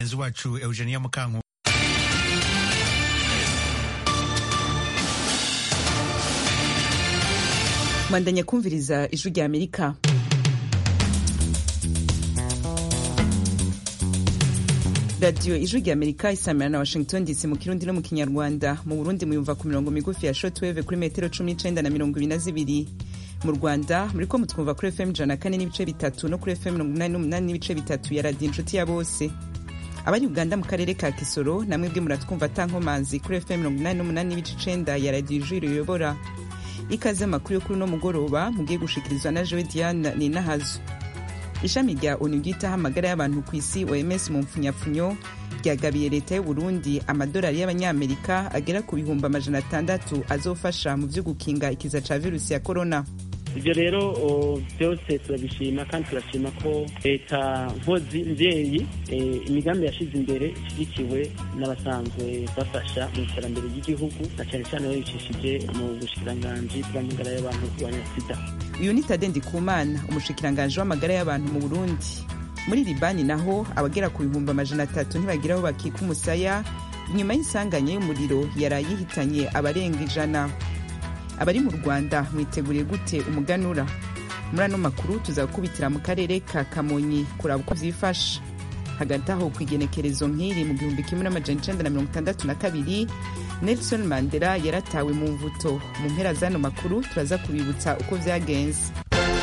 mugenzi wacu eugenia mukanku mwandanya kumviriza ijwi rya amerika radiyo ijwi rya amerika isamira na washington dc mu kirundi no mu kinyarwanda mu burundi muyumva ku mirongo migufi ya shotweve kuri metero cumi n'icenda na mirongo ibiri na zibiri mu rwanda muriko mutwumva kuri fm ijana na kane n'ibice bitatu no kuri fm mirongo inani n'umunani n'ibice bitatu ya radiyo inshuti ya bose abari uganda mu karere ka kisoro namwe bwe muratwumva atankomanzi kuri fm mirongo inani n'umunani n'ibice icenda ya radiyo ijwi riyobora ikaze amakuru yo kuri uno mugoroba mugiye gushikirizwa na jowe diane ninahazo ishami rya onu ryitaho amagara y'abantu ku isi oms mu mpfunyapfunyo ryagabiye leta y'u burundi amadolari y'abanyamerika agera ku bihumbi amajana atandatu azofasha mu vyo gukinga ikiza ca virusi ya korona ibyo rero byose turabishima kandi turashima ko leta nkozi mvyeyi imigambi yashize imbere ishyigikiwe n'abasanzwe bafasha mu iterambere ry'igihugu na cyane cyane babicishije mu bushikiranganji bw'amagara y'abantu kurwanya sida uyu ni tade ndikumana umushikiranganji w'amagara y'abantu mu burundi muri libani naho abagera ku bihumbi amajana atatu ntibagira aho bakika umusaya inyuma y'insanganya y'umuriro yaraye ihitanye abarenga ijana abari mu rwanda mwiteguriye gute umuganura muri ano makuru tuzakubitira mu karere ka kamonyi kuraba uko vyifashe hagati aho ku igenekerezo nk'iri mu gihumbi kimwe n'amajana icenda na mirongo itandatu na kabiri nelson mandela yaratawe mu mvuto mu mpera z'ano makuru turaza kubibutsa uko vyagenze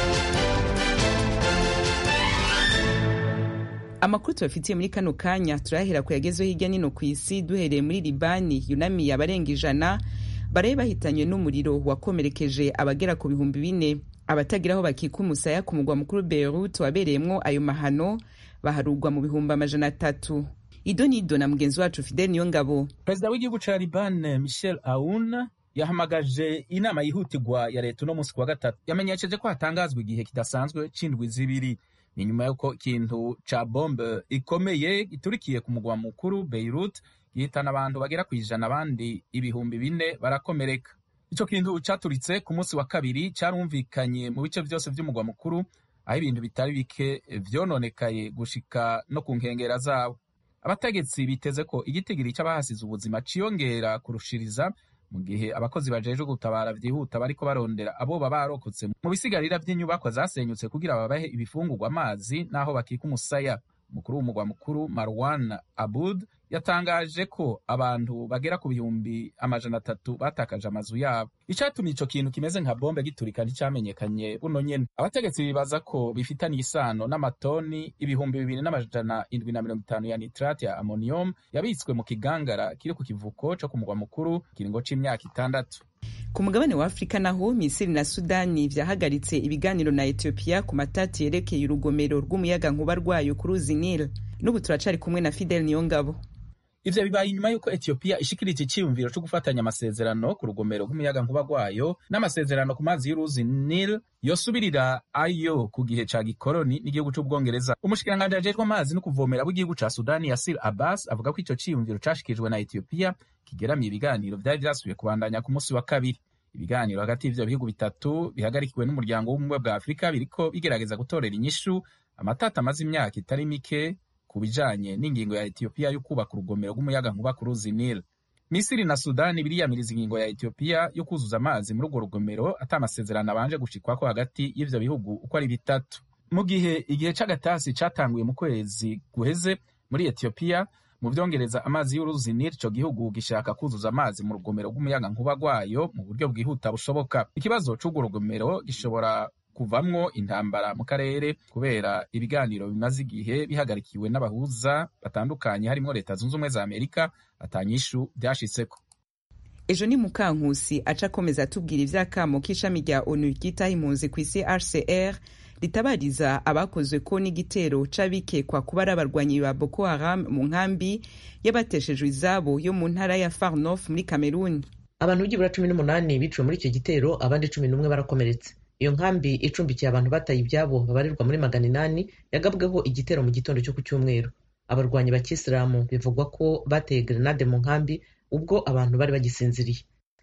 amakuru tubafitiye muri kano kanya turahera ku yagezweho hirya nino ku isi duhereye muri libani yunamiye abarenga ijana baraye bahitanywe n'umuriro wakomerekeje abagera ku bihumbi bine abatagira aho bakika umusaya ku mugwa mukuru beirut wabereyemwo ayo mahano baharugwa mu bihumbi amajana atatu ido nido na mugenzi wacu fidel niyo ngabo perezida w'igihugu ca liban michel aoun yahamagaje inama yihutirwa ya leta uno munsi kuwa gatatu yamenyesheje ko hatangazwa igihe kidasanzwe c'indwi zibiri ni nyuma y'uko ikintu ca bombe ikomeye giturikiye ku mugwa mukuru beirut gihitana abantu bagera ku ijana abandi ibihumbi bine barakomereka ico kintu caturitse ku munsi wa kabiri carumvikanye mu bice vyose vy'umugwa mukuru aho ibintu bitari bike vyononekaye gushika no ku nkengera zawo abategetsi biteze ko igitigiri c'abahasize ubuzima ciyongera kurushiriza mu gihe abakozi bajejwe gutabara vyihuta bariko barondera abo baba barokotse mu bisigarira vy'inyubakwa zasenyutse kugira babahe ibifungurwa amazi n'aho bakika umusaya umukuru w'umugwa mukuru marwan abud yatangaje ko abantu bagera ku bihumbi amajana atatu batakaje amazu yabo icatumye ico kintu kimeze nka bombe giturika nticamenyekanye buno nyene abategetsi bibaza ko bifitaniye isano n'amatoni ibihumbi bibiri n'amajana indwi na mirongo itanu ya nitrate ya ammonium yabitswe mu kigangara kiri ku kivuko co ku mugwa mukuru kiringo c'imyaka itandatu ku mugabane wa afurika naho misiri na sudani vyahagaritse ibiganiro na etiyopiya ku matati yerekeye urugomero rw'umuyaga nkuba rwayo ku ruzi nil n'ubu turacari kumwe na fidel niyongabo ivyo bibaye inyuma y'uko etiyopiya ishikirije iciyumviro co gufatanya amasezerano ku rugomero rw'umuyaga nkuba rwayo n'amasezerano ku mazi y'uruzi nil yosubirira ayo ku gihe ca gikoroni n'igihugu c'ubwongereza umushikiranganji ajejwe amazi no kuvomera w'igihugu ca sudani yasir abbas avuga ko ico ciyumviro cashikijwe na etiyopiya kigeramiye ibiganiro vyari vyasubiye kubandanya ku munsi wa kabiri ibiganiro hagati y'ivyo bihugu bitatu bihagarikiwe n'umuryango w'ubumwe bwa afurika biriko bigerageza gutorera inyishu amatata amaze imyaka itari mike ku bijanye n'ingingo ya etiyopiya yo kubaka urugomero rw'umuyaga nkuba ku ruzi nil misiri na sudani biriyamiriza ingingo ya etiyopiya yo kuzuza amazi muri urwo rugomero ata amasezerano abanje gushikwako hagati y'ivyo bihugu uko ari bitatu mu gihe igihe c'agatasi catanguye mu kwezi guheze muri etiyopiya mu vyongereza amazi y'uruzi nil ico gihugu gishaka kuzuza amazi mu rugomero rw'umuyaga nkuba rwayo mu buryo bwihuta bushoboka ikibazo c'urwo rugomero gishobora kuvamwo intambara mu karere kubera ibiganiro bimaze igihe bihagarikiwe n'abahuza batandukanye harimwo leta zunze ubumwe za amerika atanyishu vyashitseko ejo ni mukankusi aca akomeza atubwira ivy'akamo k'ishami rya onu ryitaho impunzi kw'isi rcr ritabariza abakozwe ko n'igitero c'abikekwa kuba ari abarwanyi ba boko haram mu nkambi y'abateshejwe izabo yo mu ntara ya far north muri kameruni abantu byibura cumi n'umunani biciwe muri icyo gitero abandi cumi n'umwe barakomeretse iyo nkambi icumbikiye abantu bataye ibyabo babarirwa muri magana inani yagabweho igitero mu gitondo cyo ku cyumweru abarwanyi ba kisilamu bivugwa ko bateye grenade mu nkambi ubwo abantu bari bagisinziriye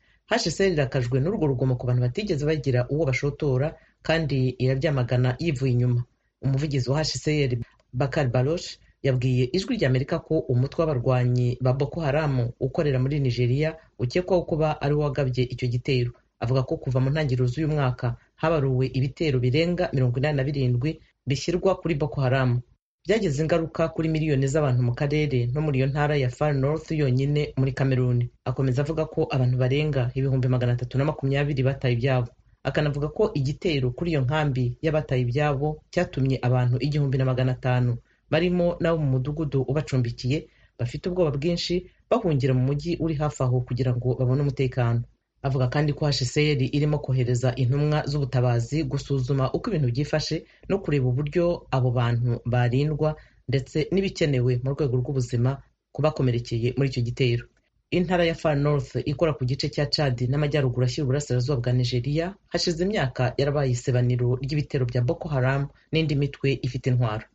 hsr irakajwe n'urwo rugomo ku bantu batigeze bagira uwo bashotora kandi irabyamagana yivuye inyuma umuvugizi wa hsr bakar barosh yabwiye ijwi rya amerika ko umutwe w'abarwanyi ba boko haramu ukorera muri nigeria ukekwaho kuba ari wo wagabye icyo gitero avuga ko kuva mu ntangiriro z'uyu mwaka habaruwe ibitero birenga mirongo inani na birindwi bishyirwa kuri boko haramu byagize ingaruka kuri miliyoni z'abantu mu karere no muri iyo ntara ya far north yonyine muri kameruni akomeza avuga ko abantu barenga ibihumbi magana atatu na makumyabiri bataye ibyabo akanavuga ko igitero kuri iyo nkambi y'abataye ibyabo cyatumye abantu igihumbi na magana atanu barimo n'abo mu mudugudu ubacumbikiye bafite ubwoba bwinshi bahungira mu mujyi uri hafi aho kugira ngo babone umutekano avuga kandi ko hcr irimo kohereza intumwa z'ubutabazi gusuzuma uko ibintu byifashe no kureba uburyo abo bantu barindwa ndetse n'ibikenewe mu rwego rw'ubuzima ku bakomerekeye muri icyo gitero intara ya far north ikora ku gice cya chad n'amajyaruguru ashyira uburasirazuba bwa nigeria hashize imyaka yarabaye isebaniro ry'ibitero bya boko haram n'indi mitwe ifite intwaro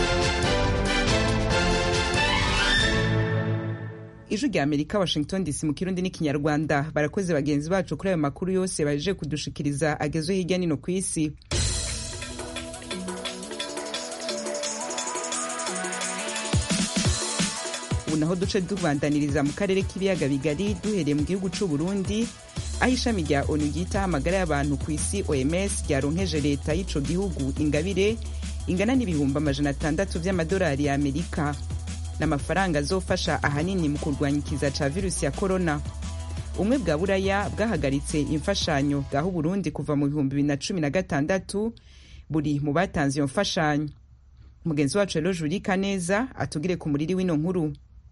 ijwi rya amerika washington dc mu kirundi n'ikinyarwanda barakoze bagenzi bacu kuri ayo makuru yose baje kudushikiriza agezwe hirya nino ku isi ubu naho duce tubandaniriza mu karere k'ibiyaga bigari duhereye mu gihugu c'u burundi aho ishami rya onu ryitaho amagara y'abantu ku isi oms ryaronkeje leta y'ico gihugu ingabire ingana n'ibihumbi amajana atandatu vy'amadolari ya amerika n'amafaranga azofasha ahanini mu kurwanya ikiza ca virusi ya korona ubumwe bwa buraya bwahagaritse imfashanyo bwaho uburundi kuva mu bihumbi bibiri na cumi na gatandatu buri mu batanze iyo mfashanyo mugenzi wacu rero juri kaneza atugire ku muriri w'ino nkuru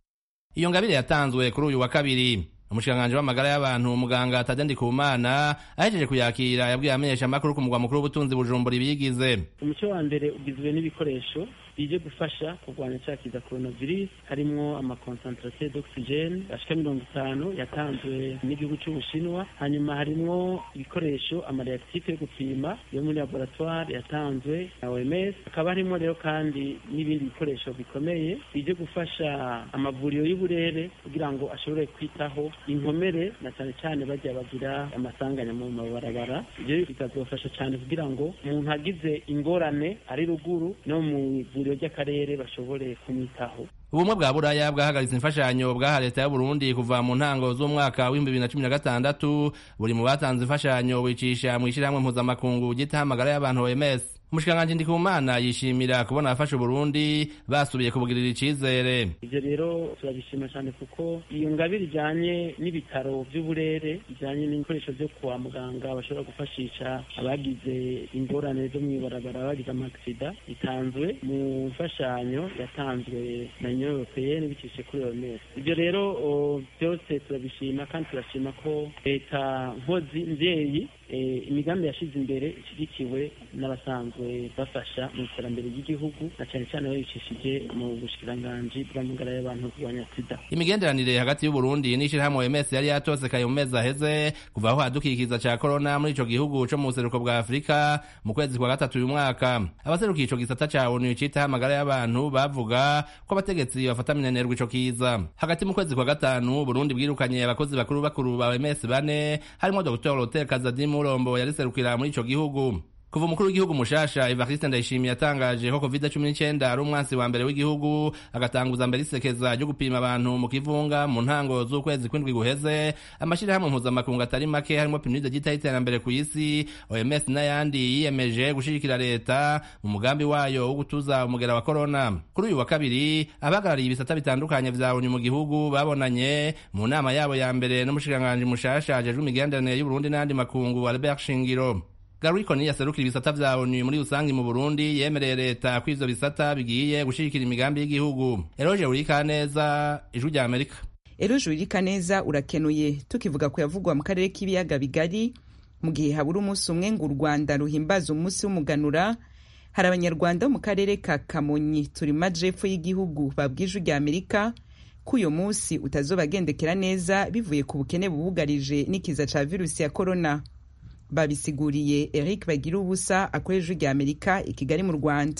iyo ngabire yatanzwe kuri uyu wa kabiri umushikiranganji w'amagara y'abantu umuganga Tade Ndikumana ahejeje kuyakira yabwiye amenyesha amakuru ku mugwa mukuru w'ubutunzi Bujumbura ibiyigize umuco wa mbere ugizwe n'ibikoresho bije gufasha kurwanya cya kiza coronavirus harimwo amakonsantrate d'oxygene ashika mirongo itanu yatanzwe n'igihugu cy'ubushinwa hanyuma harimwo ibikoresho amareaktife yo gupima yo muri laboratoire yatanzwe na OMS hakaba harimo rero kandi n'ibindi bikoresho bikomeye bije gufasha amavuriro y'uburere kugira ngo ashobore kwitaho inkomere na cyane cyane bajya bagira amasanganya mu mabarabara ibyo bikazofasha cyane kugira ngo umuntu agize ingorane ari ruguru no mu ivuriro ry'akarere bashobore kumwitaho ubumwe bwa buraya bwahagaritse imfashanyo bwaha leta y'u Burundi kuva mu ntango z'umwaka w'ibihumbi bibiri na cumi na gatandatu buri mu batanze imfashanyo wicisha mu ishyirahamwe mpuzamakungu ryitaho amagara y'abantu OMS umushikiranganji Ndikumana yishimira kubona abafasha Burundi basubiye kubugirira icizere ivyo rero turabishima cyane kuko iyo ngabire ijanye n'ibitaro vy'uburere bijanye n'ibikoresho vyo kwa muganga bashobora gufashisha abagize ingorane zo mw'ibarabara bagize amaksida itanzwe mu mfashanyo yatanzwe na union européenne bicishije kuri OMS ivyo rero byose turabishima kandi turashima ko leta nkozi mvyeyi imigambi yashize imbere ishyigikiwe n'abasanzwe bafasha mu iterambere ry'igihugu na cyane cyane babicishije mu bushikiranganji bw'amagara y'abantu kurwanya sida imigenderanire hagati y'uburundi n'ishirahamwe OMS yari yatosekaye mu mezi aheze kuva aho hadukikiza ca corona muri ico gihugu co mu buseruko bwa afurika mu kwezi kwa gatatu uyu mwaka abaserukiye ico gisata ca onu citaho amagara y'abantu bavuga ko abategetsi bafata minenerwa ico kiza hagati mu kwezi kwa gatanu burundi bwirukanye abakozi bakuru bakuru ba OMS bane harimwo dr Lotel Kazadimu Murombo yariserukira muri ico gihugu kuva umukuru w'igihugu mushasha Evariste Ndayishimiye yatangaje ko covid cumi n'icyenda ari umwansi wa mbere w'igihugu agatanguza mbere isekeza ryo gupima abantu mu kivunga mu ntango z'ukwezi kw'indwi guheze amashyirahamwe mpuzamakungu atari make harimo pinide ryitaho iterambere ku isi OMS n'ayandi yiyemeje gushigikira leta mu mugambi wayo wo gutuza umugera wa corona kuri uyu wa kabiri abahagarariye ibisata bitandukanye vya ONU mu gihugu babonanye mu nama yabo ya mbere n'umushikiranganji mushasha ajejwe imigenderanire y'Uburundi n'andi makungu Albert Shingiro Garikoni yaserukira ibisata vya ONU muri rusangi mu Burundi yemereye leta ko ivyo bisata bigiye gushigikira imigambi y'igihugu. Eroje urika neza ijwi rya Amerika. Eroje urika neza urakenuye tukivuga ko yavugwa mu karere k'ibiyaga bigari mu gihe habura umunsi umwe ngo u Rwanda ruhimbaza umunsi w'umuganura hari abanyarwanda bo mu karere ka Kamonyi turi mu majepfo y'igihugu babwije rya Amerika ko uyo munsi utazobagendekera neza bivuye ku bukene bubugarije n'ikiza ca virusi ya corona babisiguriye Eric bagira ubusa akoresha rya Amerika i Kigali mu Rwanda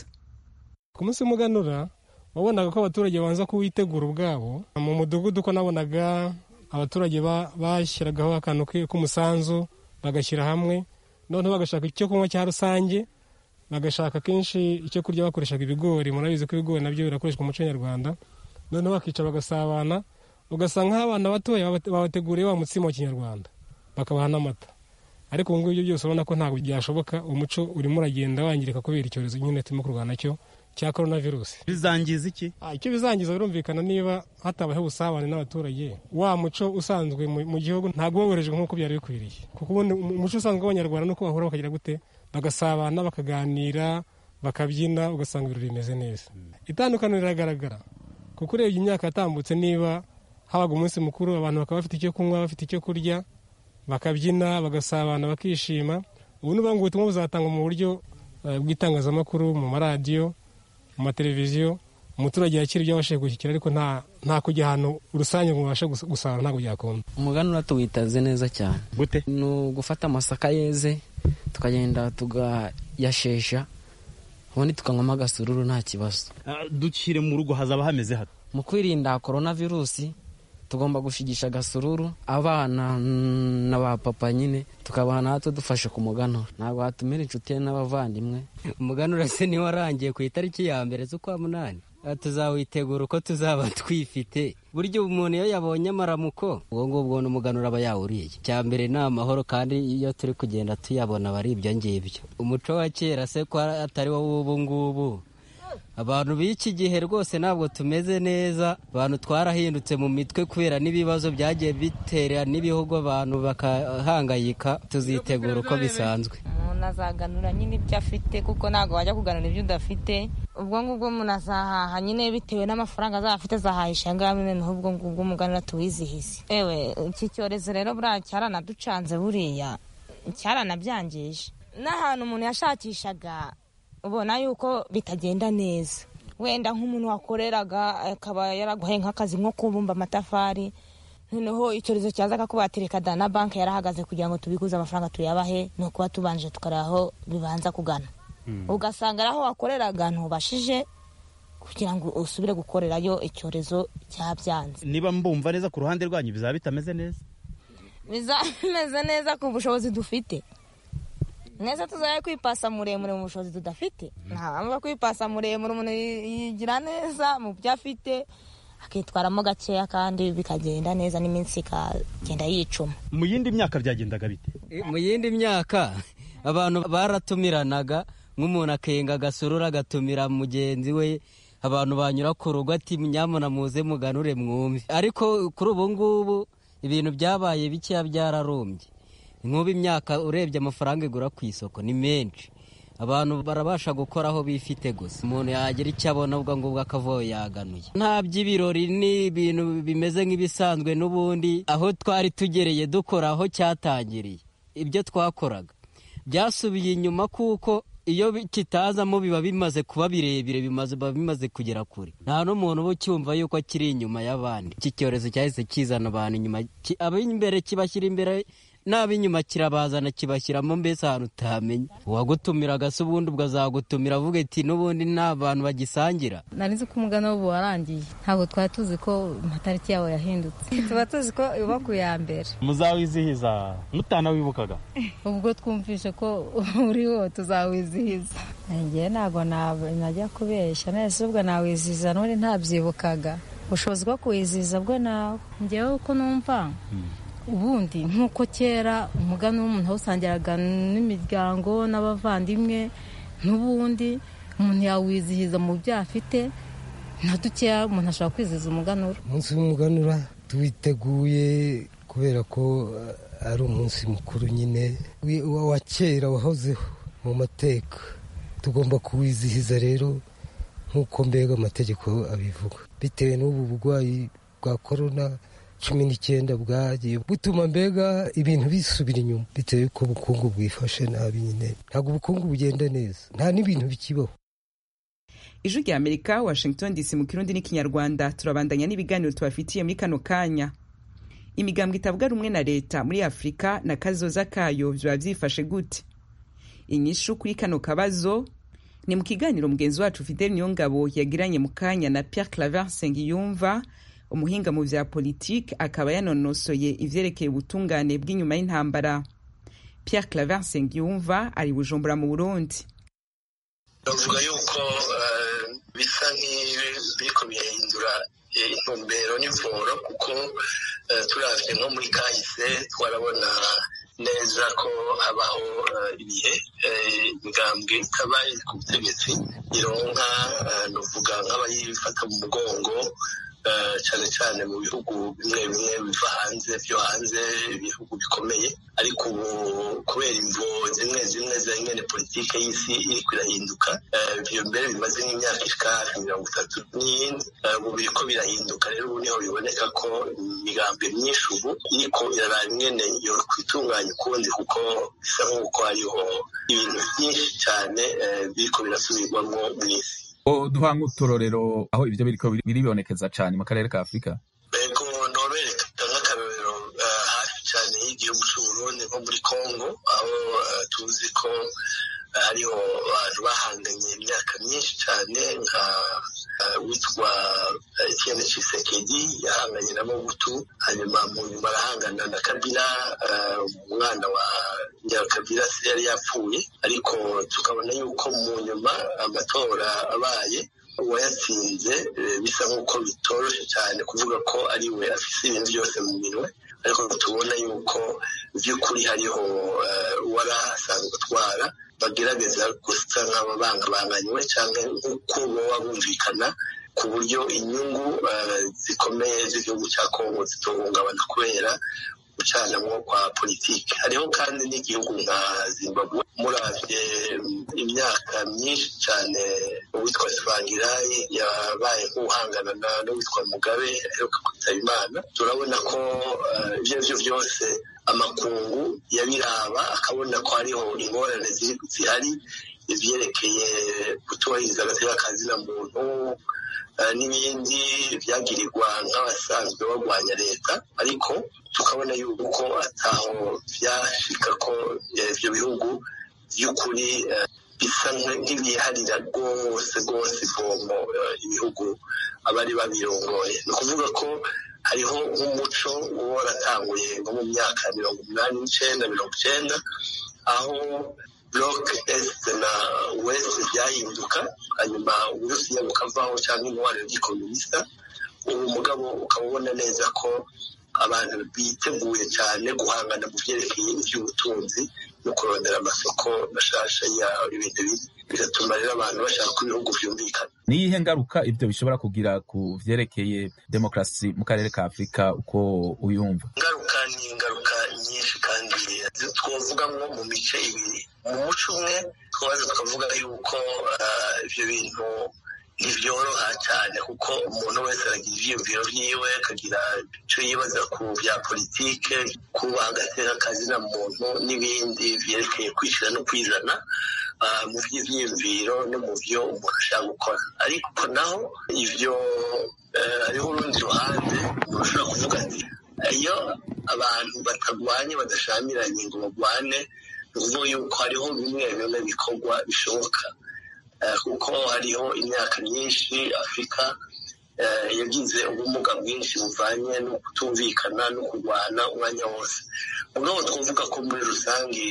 ku munsi w'umuganura wabonaga ko abaturage babanza kuwitegura ubwabo mu mudugudu ko nabonaga abaturage bashyiragaho akantu k'umusanzu bagashyira hamwe noneho bagashaka icyo kunywa cya rusange bagashaka kenshi icyo kurya bakoreshaga ibigori murabizi ko ibigori nabyo birakoreshwa mu muco nyarwanda noneho bakica bagasabana ugasanga nk'abana batoya babateguriye wa mutsima wa kinyarwanda bakabaha n'amata ariko ubu ngubu ibyo byose urabona ko ntabwo byashoboka umuco urimo uragenda wangirika kubera icyorezo nyine turimo kurwana nacyo cya korona virusi bizangiza iki icyo bizangiza birumvikana niba hatabayeho ubusabane n'abaturage wa muco usanzwe mu gihugu ntabwo woherejwe nk'uko byari bikwiriye kuko ubundi umuco usanzwe w'abanyarwanda nuko bahura bakagira gute bagasabana bakaganira bakabyina ugasanga ibirori bimeze neza itandukaniro riragaragara kuko urebye imyaka yatambutse niba habaga umunsi mukuru abantu bakaba bafite icyo kunywa bafite icyo kurya bakabyina bagasabana bakishima ubu ni ngo ubutumwa buzatangwa mu buryo bw'itangazamakuru mu maradiyo mu mateleviziyo umuturage yakira ibyo abashije gushyikira ariko nta kujya ahantu rusange ngo ubashe gusarura ntabwo byakunda umuganura tuwitaze neza cyane gute ni ugufata amasaka yeze tukagenda tugayashesha ubundi tukanywamo agasururu nta kibazo dukire mu rugo hazaba hameze hato mu kwirinda korona virusi tugomba gushigisha agasururu abana na ba papa nyine tukabaha natwe dufashe ku muganura ntabwo watumira inshuti n'abavandimwe umuganura se niwo warangiye ku itariki ya mbere z'ukwa munani tuzawitegura uko tuzaba twifite buryo umuntu iyo yabonye amaramuko ubwo ngubwo n'umuganura aba yawuriye cya mbere ni amahoro kandi iyo turi kugenda tuyabona aba ari ibyo ngibyo umuco wa kera se ko atari wo w'ubu ngubu abantu b'iki gihe rwose ntabwo tumeze neza abantu twarahindutse mu mitwe kubera n'ibibazo byagiye bitera n'ibihugu abantu bakahangayika tuzitegura uko bisanzwe umuntu azaganura nyine ibyo afite kuko ntabwo wajya kuganura ibyo udafite ubwo ngubwo umuntu azahaha nyine bitewe n'amafaranga azaba afite azahahisha ngaho noneho ubwo ngubwo umuganura tuwizihize ewe iki cyorezo rero buriya cyaranaducanze buriya cyaranabyangije n'ahantu umuntu yashakishaga ubona yuko bitagenda neza wenda nk'umuntu wakoreraga akaba yaraguhaye nk'akazi nko kubumba amatafari noneho icyorezo cyaza akakubatereka da na banki yarahagaze kugira ngo tubikuze amafaranga tuyabahe ni ukuba tubanje tukareba aho bibanza kugana ugasanga ari aho wakoreraga ntubashije kugira ngo usubire gukorerayo icyorezo cyabyanze niba mbumva neza ku ruhande rwanyu bizaba bitameze neza bizaba bimeze neza ku bushobozi dufite neza tuzaye kwipasa muremure mu bushobozi tudafite nta mpamvu yo kwipasa muremure umuntu yigira neza mu byo afite akitwaramo gakeya kandi bikagenda neza n'iminsi ikagenda yicuma mu yindi myaka byagendaga bite mu yindi myaka abantu baratumiranaga nk'umuntu akenga agasurura agatumira mugenzi we abantu banyura ku rugo ati nyamuna muze muganure mwumve ariko kuri ubu ngubu ibintu byabaye bikeya byararumbye nk'ubu imyaka urebye amafaranga igura ku isoko ni menshi abantu barabasha gukora aho bifite gusa umuntu yagira icyo abona ubwo ngubwo akavuye yaganuye nta by'ibirori ni ibintu bimeze nk'ibisanzwe n'ubundi aho twari tugereye dukora aho cyatangiriye ibyo twakoraga byasubiye inyuma kuko iyo kitazamo biba bimaze kuba birebire biba bimaze kugera kure nta n'umuntu uba ucyumva yuko kiri inyuma y'abandi iki cyorezo cyahise kizana abantu inyuma ab'imbere kibashyira imbere n'ab'inyuma kirabazana kibashyiramo mbese ahantu utamenya uwagutumiraga se ubundi ubwo azagutumira avuga ati n'ubundi nta bantu bagisangira nari nzi ko umugani w'ubu warangiye ntabwo twari tuzi ko amatariki yawe yahindutse tuba tuzi ko uba ku ya mbere muzawizihiza mutanawibukaga ubwo twumvishe ko uriho tuzawizihiza ngewe ntabwo najya kubeshya nese ubwo nawizihiza n'ubundi ntabyibukaga ubushobozi bwo kuwizihiza bwo nawe ngewe uko numva ubundi nk'uko kera umugani w'umuntu awusangiraga n'imiryango n'abavandimwe n'ubundi umuntu yawizihiza mu byo afite nka dukeya umuntu ashobora kwizihiza umuganura umunsi w'umuganura tuwiteguye kubera ko ari umunsi mukuru nyine wa kera wahozeho mu mateka tugomba kuwizihiza rero nk'uko mbega amategeko abivuga bitewe n'ubu burwayi bwa korona cumi n'icyenda bwagiye butuma mbega ibintu bisubira inyuma bitewe y'uko ubukungu bwifashe nabi nyine ntabwo ubukungu bugenda neza nta n'ibintu bikibaho ijwi rya amerika washington dc mu kirundi n'ikinyarwanda turabandanya n'ibiganiro tubafitiye muri kano kanya imigambwe itavuga rumwe na leta muri afurika na kazoza kayo biba byifashe gute inyishu kuri kano kabazo ni mu kiganiro mugenzi wacu fidel niyongabo yagiranye mu kanya na pierre claver sengiyumva umuhinga mu vya politiki akaba yanonosoye ivyerekeye ubutungane bw'inyuma y'intambara pierre claver sengiyumva ari bujumbura mu burundi bavuga yuko bisa nk'ibiriko birahindura intumbero n'ivoro kuko turavye nko muri kahise twarabona neza ko habaho ibihe imigambwe itaba iri ku butegetsi ironka nuvuga nk'abayifata mu mugongo cyane cyane mu bihugu bimwe bimwe biva hanze byo hanze ibihugu bikomeye ariko ubu kubera imvo zimwe zimwe za nyene politike y'isi iriko irahinduka ivyo mbere bimaze nk'imyaka ishika hafi mirongo itatu n'iyindi ubu biriko birahinduka rero ubu niho biboneka ko imigambi myinshi ubu iriko iraraba ingene yo kwitunganya ukundi kuko bisa nk'uko hariho ibintu byinshi cyane biriko birasubirwamwo mw'isi duha nk'uturorero aho ibyo biriko biribonekeza cyane mu karere ka afurika ego nobereka nk'akarorero hafi cyane y'igihugu cy'uburundi nko muri congo aho tuzi ko hariho abantu bahanganye imyaka myinshi cyane nka witwa etienne cisekedi yahanganye na mobutu hanyuma mu nyuma arahangana na kabila umwana wa nyakabila se yari yapfuye ariko tukabona yuko mu nyuma amatora abaye uwayatsinze bisa nk'uko bitoroshye cyane kuvuga ko ari we afise ibintu byose mu minwe ariko tubona yuko by'ukuri hariho uwari asanzwe atwara bagerageza gusa nk'ababangabanganywe cyangwa nk'uko baba bumvikana ku buryo inyungu zikomeye z'igihugu cya kongo zitohungabana kubera gucanamwo kwa politiki hariho kandi n'igihugu nka zimbabwe muravye imyaka myinshi cyane uwitwa sivangirayi yabaye nk'uhangana n'uwitwa mugabe aheruka kwitaba imana turabona ko ibyo arivyo byose amakungu yabiraba akabona ko hariho ingorane zihari ivyerekeye kutubahiriza agateka ka zina muntu n'ibindi byagirirwa nk'abasanzwe barwanya leta ariko tukabona yuko ataho byashika ko ivyo bihugu by'ukuri bisa nk'ibiharira rwose rwose ivomo ibihugu abari babirongoye ni ukuvuga ko hariho nk'umuco uba waratanguye nko mu myaka mirongo umunani n'icenda mirongo icenda aho bloc est na west byahinduka hanyuma uburusiya bukavaho cyangwa intwaro y'igikomunista ubu mugabo ukaba ubona neza ko abantu biteguye cyane guhangana mu byerekeye iby'ubutunzi no kurondera amasoko mashasha ya ibintu biri bigatuma rero abantu bashaka ko ibihugu byumvikana ni iyihe ngaruka ibyo bishobora kugira ku vyerekeye demokarasi mu karere ka afurika uko uyumva ingaruka ni ingaruka nyinshi kandi twovugamwo mu mice ibiri mu muco umwe twabaza tukavuga yuko ivyo bintu ntibyoroha cyane kuko umuntu wese aragira ivyiyumviro vyiwe akagira ico yibaza ku vya politike kubaha agateka kazina muntu n'ibindi vyerekeye kwishira no kwizana mu vy'ivyiyumviro no mu vyo umuntu ashaka gukora ariko naho ivyo hariho urundi ruhande umuntu ushobora kuvuga ati iyo abantu batagwanye badashamiranye ngo bagwane ni ukuvuga yuko hariho bimwe bimwe bikorwa bishoboka kuko hariho imyaka myinshi afurika yagize ubumuga bwinshi buvanye no kutumvikana no kurwana umwanya wose mugabo twavuga ko muri rusange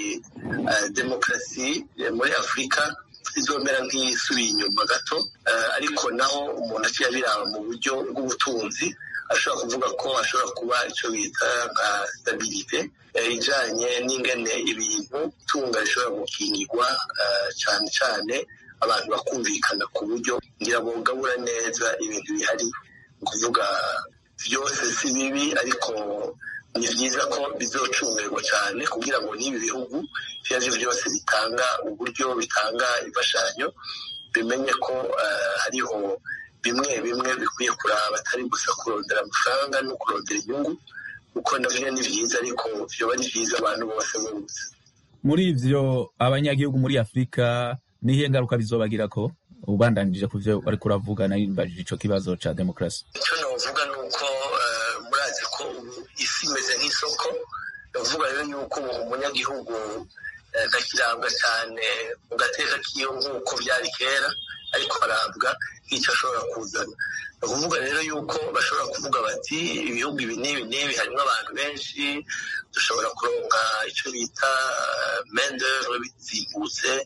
demokarasi muri afurika izomera nk'isubiye inyuma gato ariko naho umuntu aciye abiraba mu buryo bw'ubutunzi ashobora kuvuga ko ashobora kuba icyo bita nka stabilite ijanye n'ingene ibintu tunga rishobora gukingirwa cyane cyane abantu bakumvikana ku buryo ngira bugabura neza ibintu bihari ni ukuvuga byose si bibi ariko ni byiza ko bizocungerwa cyane kugira ngo n'ibi bihugu ibyo ari byo byose bitanga uburyo bitanga imfashanyo bimenye ko hariho bimwe bimwe bikwiye kuraba atari gusa kurondera amafaranga no kurondera inyungu kuko navyo ni byiza ariko vyoba ari byiza abantu bose bose muri ivyo abanyagihugu muri afurika nihe ngaruka bizobagira ko ubandanije ku vyo wariko uravuga narimbajije ico kibazo ca demokarasi icyo novuga ni uko murazi ko ubu isi imeze nk'isoko novuga rero yuko ubu umunyagihugu ntakirabwa cyane mu gateka kiyo nk'uko byari kera ariko arabwa nk'icyo ashobora kuzana ni ukuvuga rero yuko bashobora kuvuga bati ibihugu ibi n'ibi n'ibi harimo abantu benshi dushobora kuronka icyo bita mendevre bizimbutse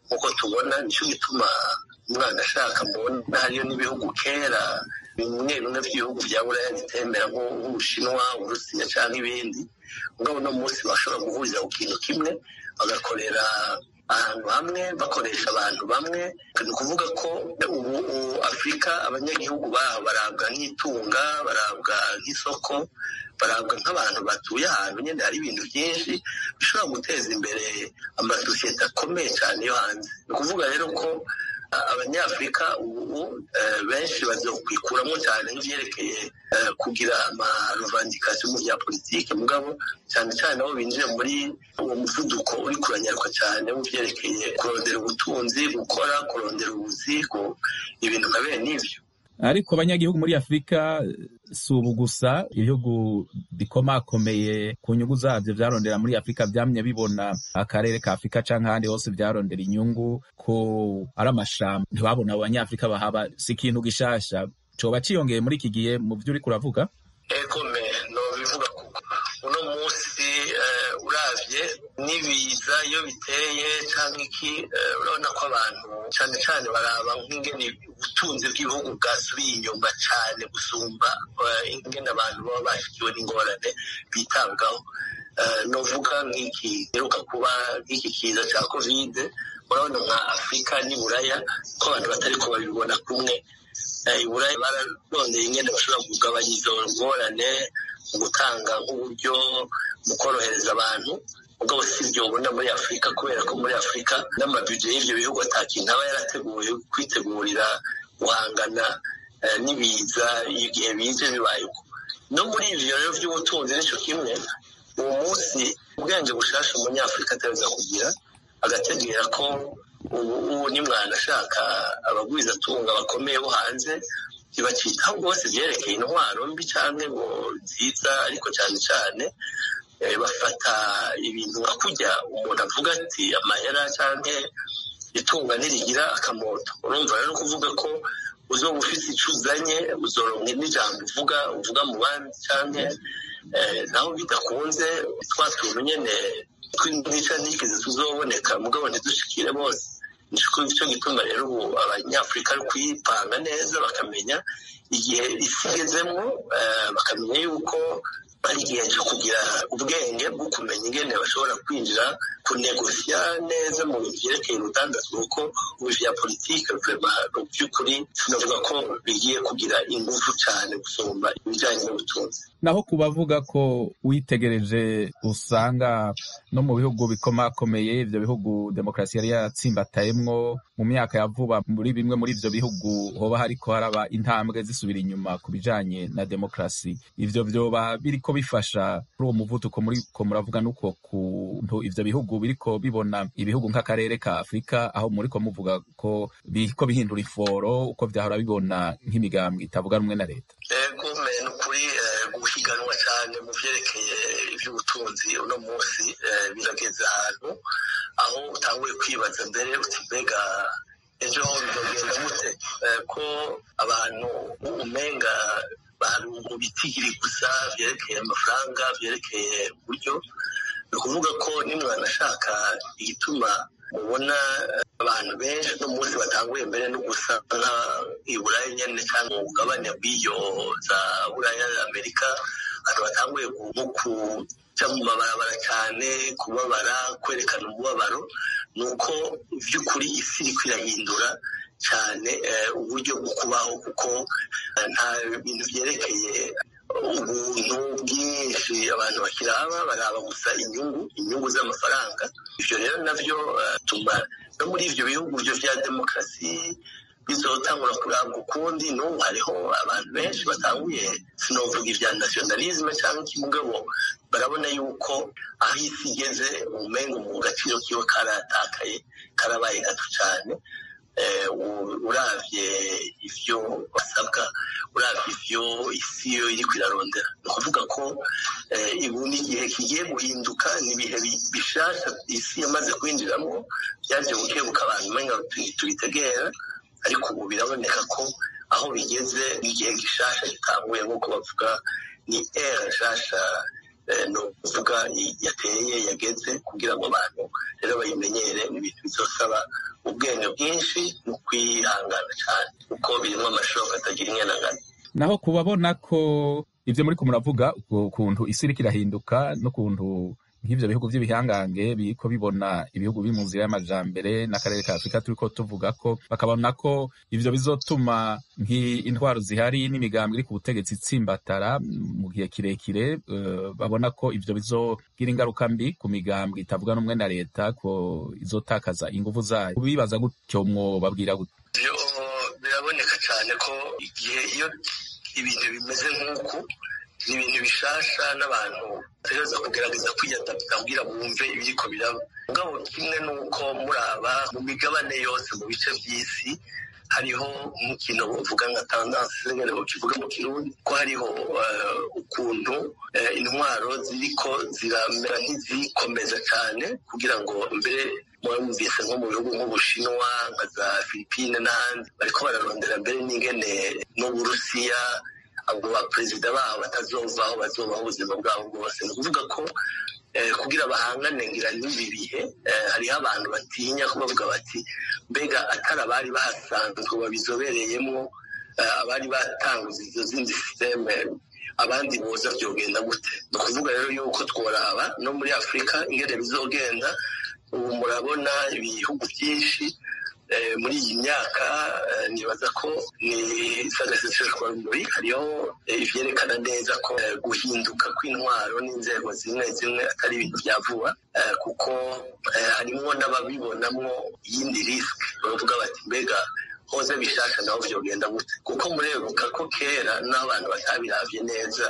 nk'uko tubona nicyo gituma umwana ashaka mbona hariyo n'ibihugu kera bimwe bimwe by'ibihugu bya buraya bitembera nk'ubushinwa uburusiya cyangwa ibindi mugabo uno munsi bashobora guhurira ku kintu kimwe bagakorera ahantu hamwe bakoresha abantu bamwe ni ukuvuga ko ubu afurika abanyagihugu baho barabwa nk'itunga barabwa nk'isoko barabwa nk'abantu batuye ahantu nyine hari ibintu byinshi bishobora guteza imbere amasosiyete akomeye cyane yo hanze ni ukuvuga rero ko abanyafurika ubu benshi bazokwikuramo cyane nk'ibyerekeye kugira amaruvandikasiyo mu bya politiki mugabo cyane cyane aho binjira muri uwo muvuduko uri kuranyaruka cyane mu byerekeye kurondera ubutunzi gukora kurondera ubuzi ibintu nka bene ibyo ariko abanyagihugu muri afurika si ubu gusa ibihugu bikomakomeye ku nyungu zabyo byarondera muri afurika byamye bibona akarere ka afurika cyangwa ahandi hose byarondera inyungu ko ari amashamba ntibabona abo banyafurika bahaba si ikintu gishasha coba ciyongeye muri iki gihe mu byo uri kuravuga egome nobivuga kuko uno munsi uravye n'ibiza iyo biteye cyangwa iki urabona ko abantu cyane cyane baraba nk'ingene ubutunzi bw'ibihugu bwasubiye inyuma cyane gusumba ingene abantu baba bashikiwe n'ingorane bitabwaho novuga nk'iki giheruka kuba nk'iki kiza cya kovide urabona nka afurika n'iburaya ko abantu batari ko babibona kumwe iburaya bararondeye ingene bashobora kugabanya izo ngorane mu gutanga nk'uburyo mu korohereza abantu ubwo si ibyo ubona muri afurika kubera ko muri afurika n'amabije y'ibyo bihugu atakintu aba yarateguye kwitegurira guhangana n'ibiza igihe bije bibaye uko no muri ibyo rero by'ubutunzi nicyo kimwe uwo munsi ubwenge bushasha umunyafurika ataza kugira agategera ko ubu ni mwana ashaka abagwizatunga bakomeye bo hanze ntibakitaho rwose byerekeye intwaro mbi cyangwa ngo nziza ariko cyane cyane bafata ibintu nka kujya umuntu avuga ati amahera cyangwa itunga ntirigira akamoto urumva rero kuvuga ko uzoba ufite icyo uzanye uzoronke n'ijambo uvuga uvuga mu bandi cyangwa naho bidakunze twa tuntu nyine tw'intica ntikize tuzoboneka mugabo ntidushikire bose nicyo gituma rero ubu abanyafurika ari kuyipanga neza bakamenya igihe isi igezemo bakamenya yuko ari igihe cyo kugira ubwenge bwo kumenya ingene bashobora kwinjira kunegosiya neza mu bintu byerekeye urudandazwa kuko ubu bya politiki mu by'ukuri sinavuga ko bigiye kugira ingufu cyane gusumba ibijyanye n'ubutunzi naho ku bavuga ko witegereje usanga no mu bihugu bikomakomeye ibyo bihugu demokarasi yari yatsimbatayemwo mu myaka ya vuba muri bimwe muri ibyo bihugu hoba hariko haraba intambwe zisubira inyuma ku bijanye na demokarasi ivyo vyoba biriko bifasha kuri uwo muvuduko muriko muravuga n'uko kuntu ivyo bihugu biriko bibona ibihugu nk'akarere ka afurika aho muriko muvuga ko biriko bihindura iforo uko vyahora bibona nk'imigambwe itavuga rumwe na leta ego ni ukuri guhiganwa cyane mu vyerekeye ivy'ubutunzi uno munsi birageze ahantu aho utanguye kwibaza mbere uti mbega ejo ho bizogenda gute ko abantu umenga mu bitigiri gusa vyerekeye amafaranga vyerekeye uburyo ni ukuvuga ko nimwana ashaka igituma mubona abantu benshi no munsi batanguye mbere no gusa nka iburaya nyene cyangwa umugabane bw'iyo za buraya amerika abantu batanguye nko kuja mu mabarabara cyane kubabara kwerekana umubabaro ni uko by'ukuri isi iriko irahindura cyane uburyo bwo kubaho kuko nta bintu byerekeye ubuntu bwinshi abantu bakiraba baraba gusa inyungu inyungu z'amafaranga ibyo rero nabyo bituma no muri ibyo bihugu byo bya demokarasi bizotangura kurabwa ukundi n'ubu hariho abantu benshi batanguye sinovuga ibya nationalisme cyangwa ikimugabo barabona yuko aho isi igeze umengo mu gaciro kiwe karatakaye karabaye gato cyane uravye ivyo basabwa uravye ivyo isi yo iriko irarondera ni ukuvuga ko ubu ni igihe kigiye guhinduka ni ibihe bishasha isi yamaze kwinjiramo byaje bukebuka abantu umenga tubitegera ariko ubu biraboneka ko aho bigeze n'igihe gishasha gitanguye nk'uko bavuga ni era nshasha ni ukuvuga yateye yageze kugira ngo abantu rero bayimenyere ni ibintu bizosaba ubwenge bwinshi no kwihangana cyane kuko birimo amashoka atagira inyanangano naho kubabona ko ibyo muri ko muravuga ukuntu isi iriko irahinduka n'ukuntu nk'ivyo bihugu vy'ibihangange biriko bibona ibihugu biri mu nzira y'amajambere n'akarere ka afurika turiko tuvuga ko bakabona ko ivyo bizotuma nk'intwaro zihari n'imigambi iri ku butegetsi itsimbatara mu gihe kirekire uh, babona ko ivyo bizogira ingaruka mbi ku migambi itavuga n'umwe na leta ko izotakaza inguvu zayo bibaza gutyo mwobabwira gute biraboneka cyane ko igihe iyo ibintu bimeze nk'uku ni ibintu bishasha n'abantu bategereza kugerageza kwiyadapta kugira bumve ibiriko biraba mugabo kimwe n'uko muraba mu migabane yose mu bice by'isi hariho nk'ikintu bavuga nka tandanse nyine bakivuga mu kirundi ko hariho ukuntu intwaro ziriko ziramera nk'izikomeza cyane kugira ngo mbere mwumvise nko mu bihugu nk'ubushinwa nka za filipine n'ahandi bariko bararondera mbere n'ingene n'uburusiya abo baperezida babo batazovaho bazobaho ubuzima bwabo bwose ni ukuvuga ko kugira bahangane ngira n'ibi bihe hariho abantu batinya ko bavuga bati mbega atari abari bahasanzwe babizobereyemo abari batanguza izo zindi sisiteme abandi boza byogenda gute ni ukuvuga rero yuko tworaba no muri afurika ingene bizogenda ubu murabona ibihugu byinshi muri iyi myaka nibaza ko ni sagaseseshwa rumuri hariho ivyerekana neza ko guhinduka kw'intwaro n'inzego zimwe zimwe atari ibintu vya vuba kuko harimwo n'ababibonamwo iyindi risk bavuga bati mbega hoze bishasha naho vyogenda gute kuko murebuka ko kera n'aho abantu batabiravye neza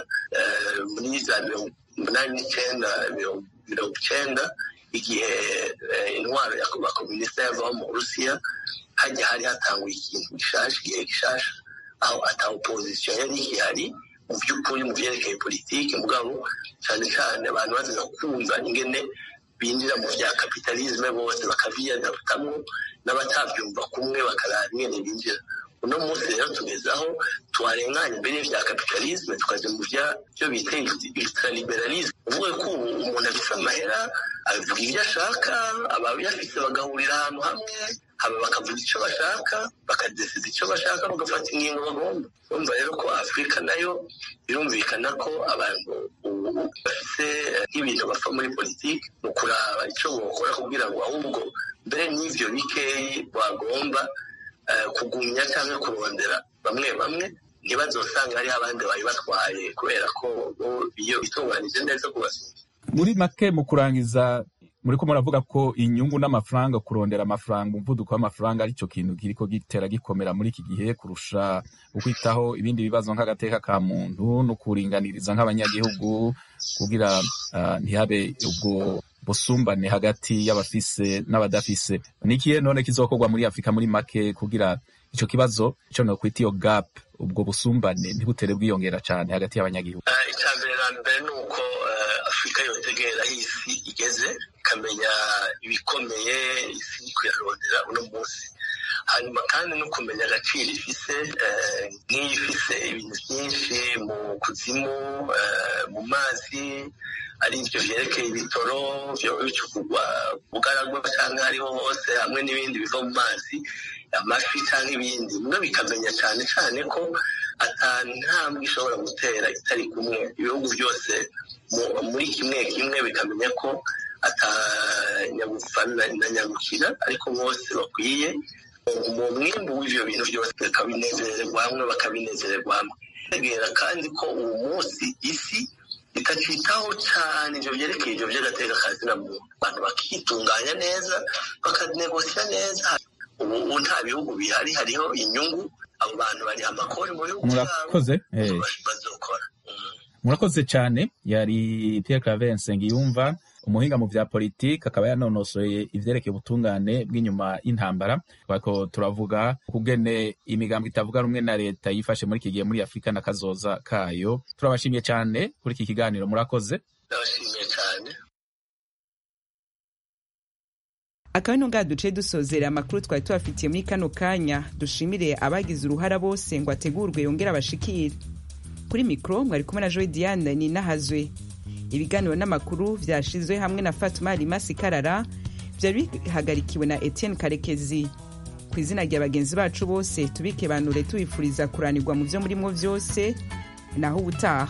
muri za mirongo umunani n'icenda mirongo icenda igihe intwaro ya bakomunisita yavaho mu burusiya hajya hari hatanguye ikintu gishasha igihe gishasha aho ata opozisiyo yari ihari mu by'ukuri mu byerekeye politiki mugabo cyane cyane abantu baziza kumva ingene binjira mu bya kapitalisme bose bakaviyadaputamwo n'abatabyumva kumwe bakaraba ingene binjira uno munsi rero tugeze aho tuharenganya imbere y'ibya kapitalisme tukaja mu byo bita ultraliberalisme uvuga ko ubu umuntu afise amahera avuga ibyo ashaka abayafise bagahurira ahantu hamwe haba bakavuga icyo bashaka bakadesiza icyo bashaka bagafata ingingo bagomba urumva rero ko afurika nayo birumvikana ko abantu bafite nk'ibintu bapfa muri politiki mu kuraba icyo bokora kugira ngo ahubwo mbere n'ivyo bikeyi bagomba kugumya cyangwa kurondera bamwe bamwe ntibazosanga hariho abandi bari batwaye kubera ko iyo bitunganije neza kubasura muri make mu kurangiza muri ko muravuga ko inyungu n'amafaranga kurondera amafaranga umuvuduko w'amafaranga aricyo kintu kiriko gitera gikomera muri iki gihe kurusha ukwitaho ibindi bibazo nk'agateka ka muntu no kuringaniriza nk'abanyagihugu kugira uh, ntihabe ubwo busumbane hagati y'abafise n'abadafise nikihe none kizokorwa muri afurika muri make kugira ico kibazo ico nokwita iyo gap ubwo busumbane ntibutere bwiyongera cane hagati y'abanyagihugu icya mbere na mbere ni uko afurika yotegera aho isi igeze ikamenya ibikomeye isi iri kuyarondera uno munsi hanyuma kandi no kumenya agaciro ifise nk'iyo ifise ibintu byinshi mu kuzimu mu mazi ari ibyo vyerekeye ibitoro vyoba bicukugwa bugaragwa canke hariho hose hamwe n'ibindi biva mu mazi amafi canke ibindi mwe bikamenya cane cane ko ata ntambwe ishobora gutera itari kumwe ibihugu byose muri kimwe kimwe bikamenya ko ata nyagupfa na nyagukira ariko bose bakwiye mu mwimbu w'ivyo bintu byose bakabinezererwa hamwe bakabinezererwa hamwe tegera kandi ko uwo munsi isi itacitaho cyane ivyo vyerekeye ivyo vy'agateka kazina muntu abantu bakitunganya neza bakanegosiya neza ubu nta bihugu bihari hariho inyungu abo bantu bari amakori mu bihugu murakoze bazokora murakoze cyane yari Pierre Claver Nsengiyumva umuhinga mu vya politiki akaba yanonosoye ivyerekeye ubutungane bw'inyuma y'intambara twako turavuga kugene imigambo itavuga rumwe na leta yifashe muri iki gihe muri afurika na kazoza kayo turabashimiye cyane kuri iki kiganiro murakoze ndabashimiye cyane akaba ino ngaha duce dusozera amakuru twari tubafitiye muri kano kanya dushimire abagize uruhara bose ngo ategurwe yongere abashikire kuri mikoro mwari kumwe na joy diane ni nahazwe ibiganiro n'amakuru vyashizwe hamwe na fatuma rimasi karara vyari bihagarikiwe na etienne karekezi ku izina rya bagenzi bacu bose tubike banure tubifuriza kuranirwa mu vyo murimwo vyose naho ubutaha